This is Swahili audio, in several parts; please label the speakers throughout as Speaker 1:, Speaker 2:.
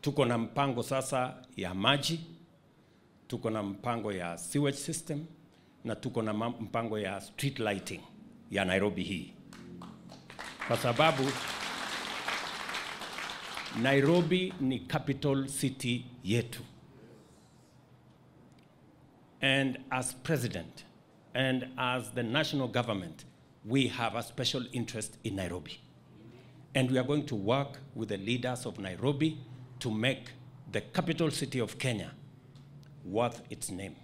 Speaker 1: Tuko na mpango sasa ya maji, tuko na mpango ya sewage system na tuko na ma- mpango ya street lighting ya Nairobi hii, kwa sababu Nairobi ni capital city yetu. And as president and as the national government, we have a special interest in Nairobi. And we are going to work with the leaders of Nairobi to make the capital city of Kenya worth its name.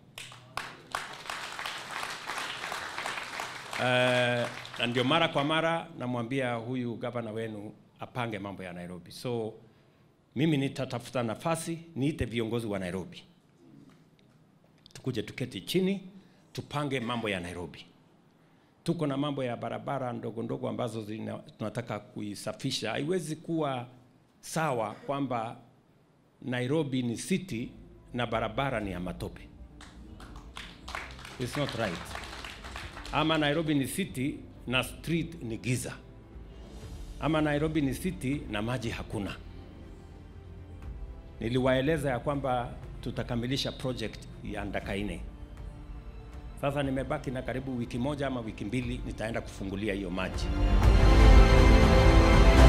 Speaker 1: Uh, na ndio mara kwa mara namwambia huyu gavana wenu apange mambo ya Nairobi. So mimi nitatafuta nafasi niite viongozi wa Nairobi, tukuje tuketi chini tupange mambo ya Nairobi. Tuko na mambo ya barabara ndogo ndogo ambazo zina, tunataka kuisafisha. Haiwezi kuwa sawa kwamba Nairobi ni city na barabara ni ya matope. It's not right. Ama Nairobi ni city na street ni giza, ama Nairobi ni city na maji hakuna. Niliwaeleza ya kwamba tutakamilisha project ya Ndakaine. Sasa nimebaki na karibu wiki moja ama wiki mbili, nitaenda kufungulia hiyo maji.